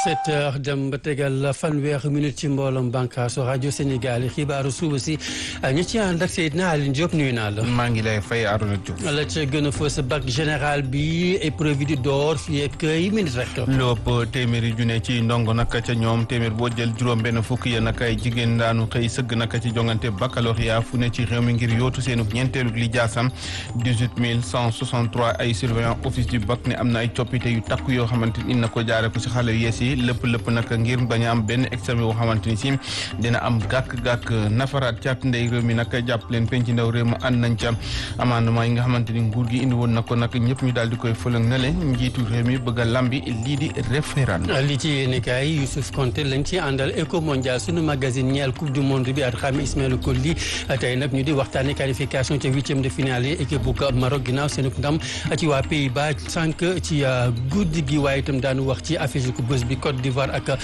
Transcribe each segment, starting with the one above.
sept heures dem ba tegal fanweer minute ci mbooloom bànqaasu rajo Sénégal yi xibaaru suba si ñu ci ànd ak Seydina Aline Diop nuyu naa la. maa ngi lay fay Arouna Diouf. la ca gën a fës bac général bi épreuve di door fii ak yi minute rek. lépp téeméeri junne ci ndongo nag ca ñoom téeméer boo jël juróom-benn fukk ya nag ay jigéen daanu xëy sëgg nag ci jongante baccalauréat fu ne ci réew mi ngir yootu seenu ñeenteelu li jaasam dix-huit mille cent soixante-trois ay surveillant office du bac ne am na ay coppite yu takku yoo xamante ni na ko jaare ko ci xale yu yees yi lépp lépp nag ngir bañ a am benn examen yoo xamante ni si dina am gàkk-gàkk nafaraat caat ndey réew mi nag jàpp leen penc ndaw réew ma ànd nañ ca amendement yi nga xamante ni nguur gi indi woon na ko nag ñëpp ñu daal di koy fëlëng na leen njiitu réew mi bëgg a lambi lii di référendum li ci yéene kaay Youssouf Konté lañ ci àndal Eco Mondial sunu magazine ñeel coupe du monde bi at xam Ismaël Kolli tey nag ñu di waxtaane qualification ca huitième de finale yi équipe bu Maroc ginnaaw seen ndam ci waa Pays-Bas sànq ci guddi gi waaye itam daanu wax ci affiche ku bés bi Côte d'Ivoire ak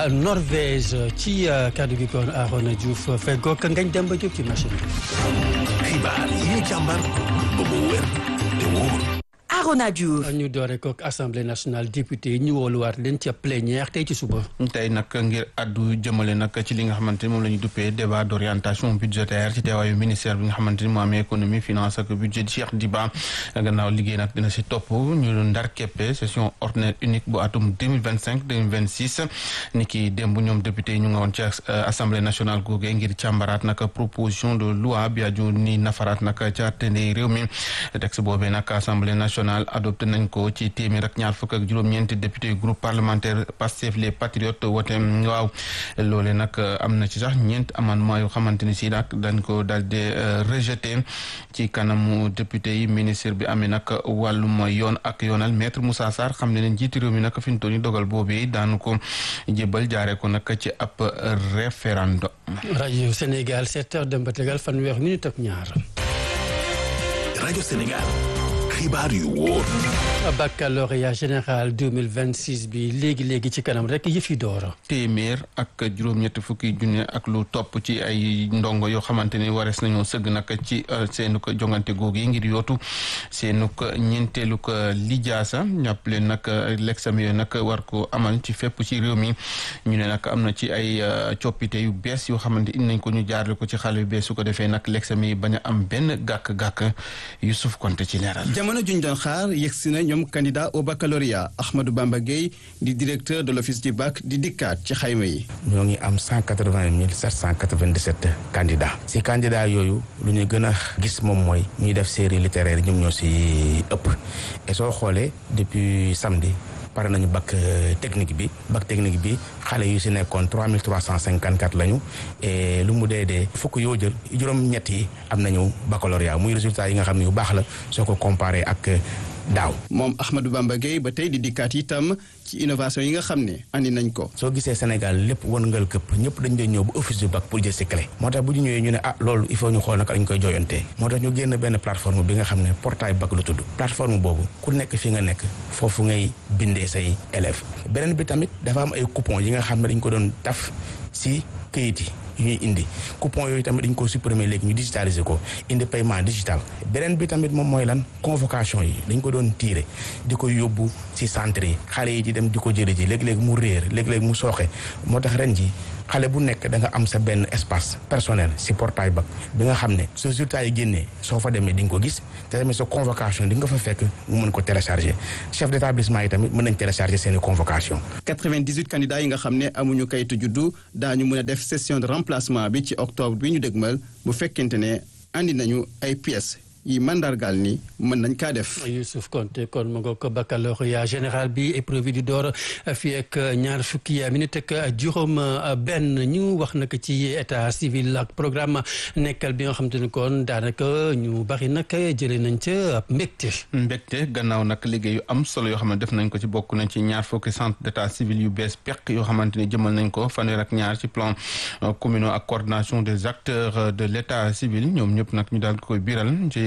Norvège ci kaddu gi kon Arona Diouf feggoog ngañ dem ba jóg ci machine bi. xibaar yi ñu càmbar ba mu wér te wóor. Arona Diouf ñu doore ko assemblée nationale député yi ñu wooluwaat leen ca plénière tey ci suba. tey nag ngir addu jëmale nag ci li nga xamante ni moom la ñu duppee débat d' orientation budgétaire ci teewaayu ministère bi nga xamante ni moo amee économie finance ak budget Cheikh Diba gannaaw liggéey nag dina si topp ñu ndar keppe session ordinaire unique bu atum deux mille vingt cinq deux mille vingt six ni ki démb ñoom député yi ñu nga woon ci assemblée nationale googee ngir càmbaraat nag proposition de loi bi aju ni nafaraat nag ca tëndee réew mi texte boobee nag assemblée nationale adopté nañ ko ci téeméer ak ñaar fukk ak juróom-ñeenti député groupe parlementaire Pastef les patriotes wote waaw loole nag am na ci sax ñeent amendement yoo xamante ni si nag dañ ko daal di rejeté ci kanamu député yi ministre bi amee nag wàllum yoon ak yoonal maître Moussa Sarr xam ne leen jiiti réew mi nag fi ñu toll nii dogal boobee daanu ko jébal jaaree ko nag ci ab référendum. rajo Sénégal sept heures dem ba tegal fanweer minute ak ñaar. rajo Sénégal. xibaar yu wóor. baccalauréat général 2026 bi léegi léegi ci kanam rek yëf yi door. téeméer ak juróom-ñetti fukki junne ak lu topp ci ay ndongo yoo xamante ni warees nañoo sëgg nag ci seenu ko jongante googu yi ngir yootu seenu ko ñeenteelu ko lijaasa ñàpp leen nag l'examen yooyu nag war ko amal ci fépp ci réew mi ñu ne nag am na ci ay coppite yu bees yoo xamante indi nañ ko ñu jaarale ko ci xale yu bees su ko defee nag l'examen yi bañ a am benn gàkk-gàkk Youssouf Konté ci leeral. jamono juñ doon xaar yegsi na ñoom candidat au baccalauréat Ahmadou Bamba Gueye di directeur de l'office du bac di dikkaat ci xayma yi. ñoo ngi am cent quatre vingt mille sept cent quatre vingt dix sept candidats. si candidats yooyu lu ñu gën a gis moom mooy ñuy def série littéraire ñoom ñoo si ëpp et soo xoolee depuis samedi. pare nañu bac technique bi bac technique bi xale yu si nekkoon trois mille trois cent cinquante quatre lañu et lu mu dee dee fukk yoo jël juróom-ñett yi am nañu baccalauréat muy résultat yi nga xam ne yu baax la soo ko comparé ak daaw. moom Ahmadou Bamba Gueye ba tey di dikkaat itam ci innovation yi nga xam ne andi nañ ko. soo gisee Sénégal lépp wërngal këpp ñëpp dañ doon ñëw bu office du bac pour jël si clé. moo tax bu ñu ñëwee ñu ne ah loolu il faut ñu xool naka lañ koy jooyantee. moo tax ñu génn benn plateforme bi nga xam ne portail bac lu tudd. plateforme boobu ku nekk fi nga nekk foofu ngay bindee say élèves. beneen bi tamit dafa am ay coupons yi nga xam ne dañ ko doon taf si këyit yi. yu ñuy indi coupon yooyu tamit dañ ko supprimer léegi ñu digitaliser ko indi paiement digital beneen bi tamit moom mooy lan convocation yi dañ ko doon tiire di ko yóbbu ci centre yi xale yi di dem di ko jële ji léeg-léeg mu réer léeg-léeg mu sooxe moo tax ren ji xale bu nekk da nga am sa benn espace personnel si portail bac bi nga xam ne sa résultat yi génnee soo fa demee di nga ko gis te tamit sa convocation di nga fa fekk mu mën ko télécharger chef d'établissement yi tamit mën nañ télécharger seeni convocation 98 candidats yi nga xam ne amuñu kayitu juddu daañu mën a def session de remplacement bi ci octobre bi ñu dégmal bu fekkente ne andi nañu ay pièces yi mandargaal ni mën nañ kaa def. Youssouf Konté kon ma nga ko baccalauréat général bi épreuve di door fii ak ñaar fukki minute ak juróom benn ñu wax nag ci état civil ak programme nekkal bi nga xam te ne kon daanaka ñu bari nag jëlee nañ ca mbégte. mbégte gannaaw nag liggéey yu am solo yoo xam ne def nañ ko ci bokk nañ ci ñaar fukki centre d' état civil yu bees peq yoo xamante ni jëmal nañ ko fanweer ak ñaar ci plan communal ak coordination des acteurs de l' état civil ñoom ñëpp nag ñu daal koy biral ci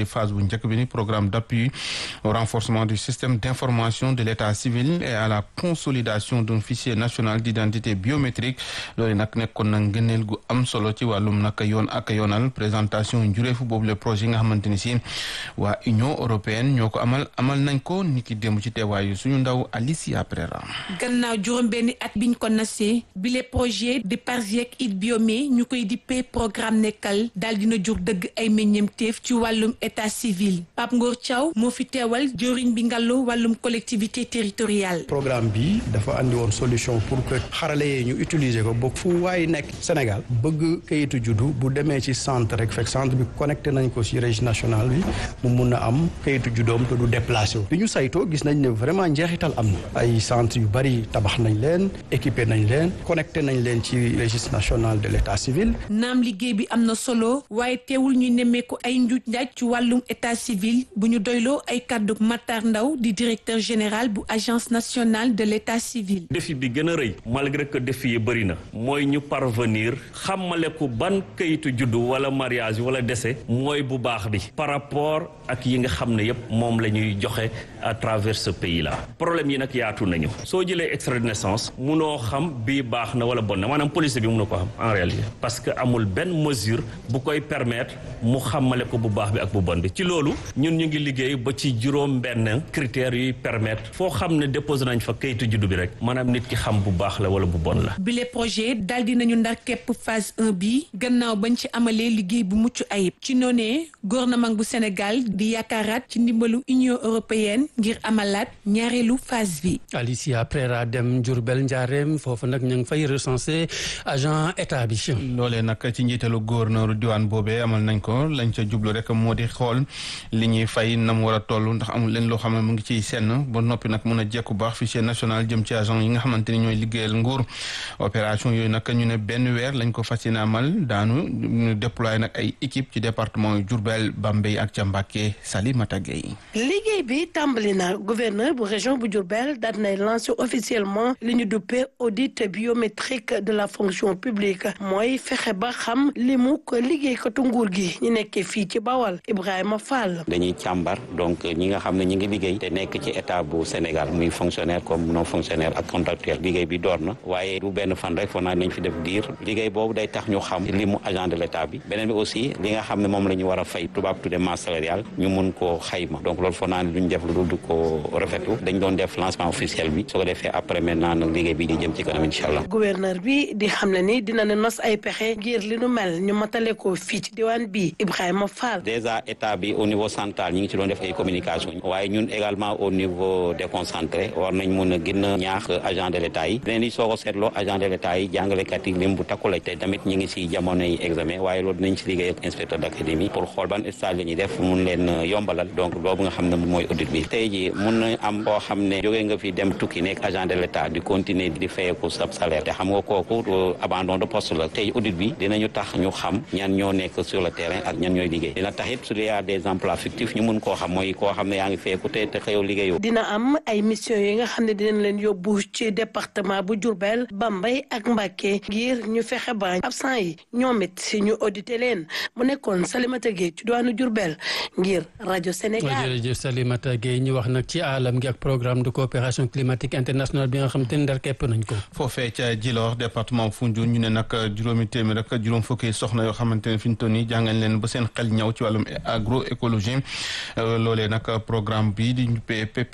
phase bu njëkk bi ni programme d'appui au renforcement du système d'information de l'état civil et à la consolidation d'un fichier national d'identité biométrique loolu nag nekkoon na ngëneel gu am solo ci wàllum nag yoon ak yoonal présentation njureefu boobu le projet yi nga xamante ni si waa Union européenne ñoo ko amal amal nañ ko niki démb ci teewaayu suñu ndaw Alicia Prera gannaaw juróom benni at biñ ko nasee bile projet de Parsiec it biomé ñu koy dippee programme nekkal daal dina jur dëgg ay meññeemteef ci wàllum état civil Pape Ngor Thiaw moo fi teewal jëriñ bi ngàllu wàllum collectivité territoriale programme bi dafa andi woon solution pour que xarale yee ñu utiliser ko ba fu waay nekk Sénégal bëgg kayitu juddu bu demee ci centre rek fekk centre bi connecté nañ ko ci registre national bi mu mun a am kayitu juddoom te du déplacé wu bi ñu saytoo gis nañ ne vraiment njeexital am na ay centre yu bari tabax nañ leen équipé nañ leen connecté nañ leen ci registre national de l'état civil naam liggéey bi am na solo waaye teewul ñu nemmeeku ay njuuj njaaj ci wàllum état civil bu ñu doyloo ay kàddu Matar Ndaw di directeur général bu agence nationale de l'état civil défi bi gën a rëy malgré que défi yi bëri na mooy ñu parvenir xamale ko ban kayitu juddu wala mariage wala décès mooy bu baax bi par rapport ak yi nga xam ne yépp moom la ñuy joxe à travers ce pays là problème yi nag yaatu nañu soo jëlee extrait de naissance munoo xam bii baax na wala bon na maanaam police bi mun na ko xam en réalité parce que amul benn mesure bu koy permettre mu xamale ko bu baax bi ak bu bon bi ci loolu ñun ñu ngi liggéey ba ci juróom benn critères yuy permettre foo xam ne déposé nañ fa kayitu juddu bi rek maanaam nit ki xam bu baax la wala bu bon la bile projet daal dinañu ndar képp phase 1 bi gannaaw bañ ci amalee liggéey bu mucc ayib ci noonee gouvernement bu Sénégal di yaakaaraat ci ndimbalu Union européenne ngir amalaat ñaareelu phase bi. Alicia Prera dem Diourbel Ndiarème foofu nag ñu ngi fay recenser agent état bi. loolee nag ci njiitalu gouverneur diwaan boobee amal nañ ko lañ ca jublu rek moo di xool li ñuy fay na mu war a toll ndax amul leen loo xam ne mu ngi ciy senn ba noppi nag mun a jekku baax fichier national jëm ci agent yi nga xamante ni ñooy liggéeyal nguur opération yooyu nag ñu ne benn weer lañ ko fas yéene amal daanu ñu déployer nag ay équipe ci département yu Diourbel Bambey ak ca Mbacké Salimata Gueye liggéey bi tàmbali na gouverneur bu région bu Diourbel daal nay lancé officiellement li ñu duppee audit biométrique de la fonction publique mooy fexe ba xam li mu ko liggéeykatu nguur gi ñu nekkee fii ci Bawal Ibrahima Fall. dañuy càmbar donc ñi nga xam ne ñi ngi liggéey te nekk ci état bu Sénégal muy fonctionnaire comme non fonctionnaire ak contractuel liggéey bi door na waaye du benn fan rek foog naa nañ fi def diir liggéey boobu day tax ñu xam li mu agent de l'état bi beneen bi aussi li nga xam ne moom la ñu war a fay tubaab tudde masse salariale ñu mun koo xayma donc loolu foog naa ne duñ def lu dul du ko rafetlu dañ doon def lancement officiel bi soo ko defee après maintenant nag liggéey bi di jëm ci kanam incha allah. gouverneur bi di xam ne ni dina ne nos ay pexe ngir li nu mel ñu matale ko fii ci diwaan bi Ibrahima Fall. déjà état bi au niveau central ñi ngi ci doon def ay communication waaye ñun également au niveau déconcentré war nañ mun a gën a ñaax agent de l'état yi leneen li soo ko seetloo agent de l'état yi jàngalekat yi lim bu takku la te tamit ñi ngi si jamono yi examen waaye loolu dinañ si liggéey ak inspecteur d'académie pour xool ban stage la ñuy def mun leen yombalal donc boobu nga xam ne mooy audit bi tey ji mun na am koo xam ne jógee nga fi dem tukki nekk agent de l'état di continuer di fayeeku sa salaire te xam nga kooku abandon de poste la tey audit bi dinañu tax ñu xam ñan ñoo nekk sur le terrain ak ñan ñooy liggéey dina tax it su dee des emplois fictifs ñu mun koo xam mooy koo xam ne yaa ngi fayeeku te te xëyoo liggéeyoo dina am ay mission yi nga xam ne dinañ leen yóbbu ci département bu Diourbel Bambey ak Mbacké ngir ñu fexe ba absent yi ñoom it ñu audité leen mu nekkoon Salimata Gueye ci diwaanu Diourbel ngir rajo Sénégal. jërëjëf Salimata Gueye ñu wax nag ci alam gi ak programme de coopération climatique internationale bi nga xam te ne ndar képp nañ ko. foofee ca Djilor département Foundiougne ñu ne nag juróomi téeméer ak juróom fukki soxna yoo xamante ne fi ñu toll nii jàngal leen ba seen xel ñaw ci wàllum agroécologie loolee nag programme bi di PP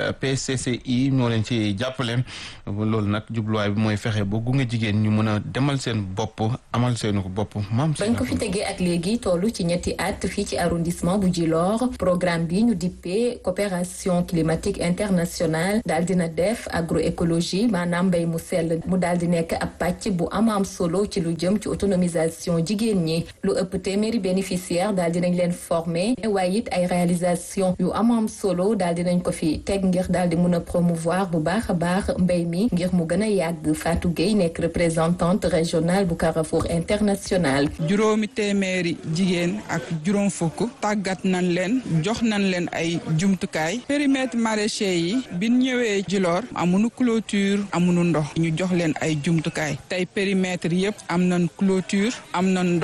PCCI moo leen ci jàppale loolu nag jubluwaay bi mooy fexe ba gunge jigéen ñu mën a demal seen bopp amal seenu ko bopp maam. bañ ko fi tegee ak léegi tollu ci ñetti at fii ci arrondissement bu Djilor programme bi ñu dippee coopération climatique internationale daal dina def agroécologie maanaam mbéy mu sell mu daal di nekk ab pàcc bu am am solo ci lu jëm ci autonomisation jigéen ñi lu ëpp téeméeri bénéficiaire daal dinañ leen former waaye it ay réalisation yu am am solo daal dinañ ko fi teg ngir daal di mun a promouvoir bu baax a baax mbéy mi ngir mu gën a yàgg Fatou Gueye nekk représentante régionale bu Carrefour international. juróomi téeméeri jigéen ak juróom fukk tàggat nañ leen jox nañ leen ay jumtukaay périmètre maraîcher yi bi ñëwee Djilor amuñu clôture amuñu ndox ñu jox leen ay jumtukaay tey périmètre yëpp am nañ clôture am nañ ndox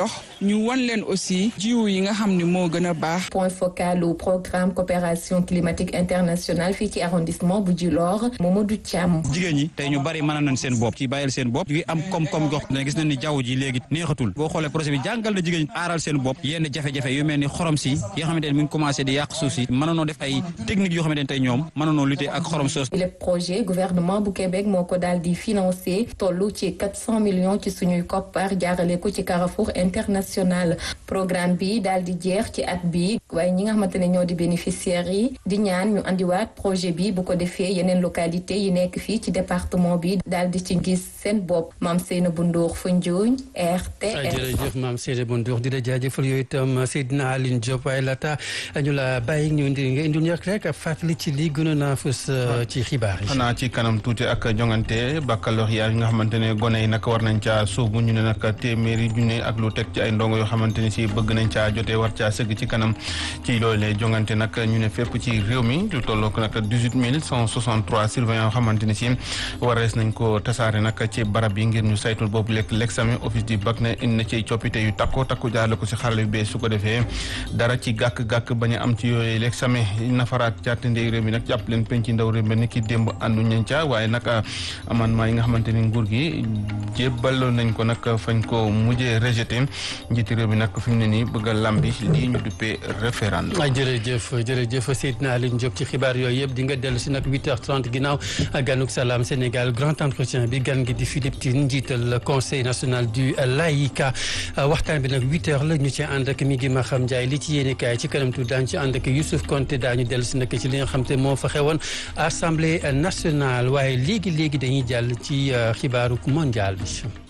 ñu wan leen aussi jiwu yi nga xam ne moo gën a baax. point focal au programme coopération climatique internationale fii ci arrondissement bu Djilor Mamadou Thiam. jigéen ñi tey ñu bari mën nañ seen bopp ci bàyyil seen bopp ñu am koom-koom gox ne gis nañ ni jaww ji léegi neexatul boo xoolee projet bi jàngal na jigéen ñi aaral seen bopp yenn jafe-jafe yu mel ni xorom si yoo xamante ne mi ngi commencé di yàq suuf si mënoonoo def ay techniques yoo xamante ne tey ñoom mënoonoo lutter ak xorom soos le projet gouvernement bu Québec moo ko daal di financé tollu ci 400 millions ci suñuy koppar jaarale ko ci Carrefour international programme bi daal di jeex ci at bi waaye ñi nga xamante ne ñoo di bénéficiaires yi di ñaan ñu andiwaat projet bi bu ko defee yeneen localité yi nekk fii ci département bi daal di ci gis seen bopp maam Seynabou Ndour Foundiougne RTS. jërëjëf maam Seynabou Ndour di la jaajëfal yooyu itam Seydina Aline Diop waaye laata ñu la bàyyi ñu indi nga indi ñu rek fàttali ci lii gënoon naa fës ci xibaar yi. xanaa ci kanam tuuti ak jongante baccalauréat yi nga xamante ne gone yi nag war nañ caa sóobu ñu ne nag téeméeri junne ak lu teg ci ay ndongo yoo xamante ne si bëgg nañ caa jotee war caa sëgg ci kanam ci loolee jongante nag ñu ne fépp ci réew mi lu tollook nag dix-huit mille cent soixante-trois surveillants yoo xamante ne si warees nañ ko tasaare nag ci barab yi ngir ñu saytul boobu lekk l'examen office du bac ne indi na ci coppite yu takko takku jaarale ko si xarale yu bees su ko defee dara ci gàkk-gàkk bañ a am ci yooyu l'examen nafaraat carte ndey réew mi nag jàpp leen penc ndaw réew mi ni ki démb àndu ñañ ca waaye nag amendement yi nga xamante ni nguur gi jébbaloon nañ ko nag fañ ko mujjee rejeté njiiti réew mi nag fi mu ne nii bëgg a lambi lii ñu duppee référendum. jërëjëf jërëjëf Seydina Aline Diop ci xibaar yooyu yëpp di nga dellu si nag 8h30 ginnaaw ganuk salaam Sénégal grand entretien bi gan gi di Philippe Tine njiital conseil national du laïka waxtaan bi nag 8h la ñu ci ànd ak mi ngi ma xam Ndiaye li ci yéene kaay ci kanam tuuti daañu ci ànd ak Youssouf Konté daañu dellu si nag ci li nga xam te moo fa xewoon assemblée nationale waaye léegi léegi dañuy jàll ci xibaaru mondial bi.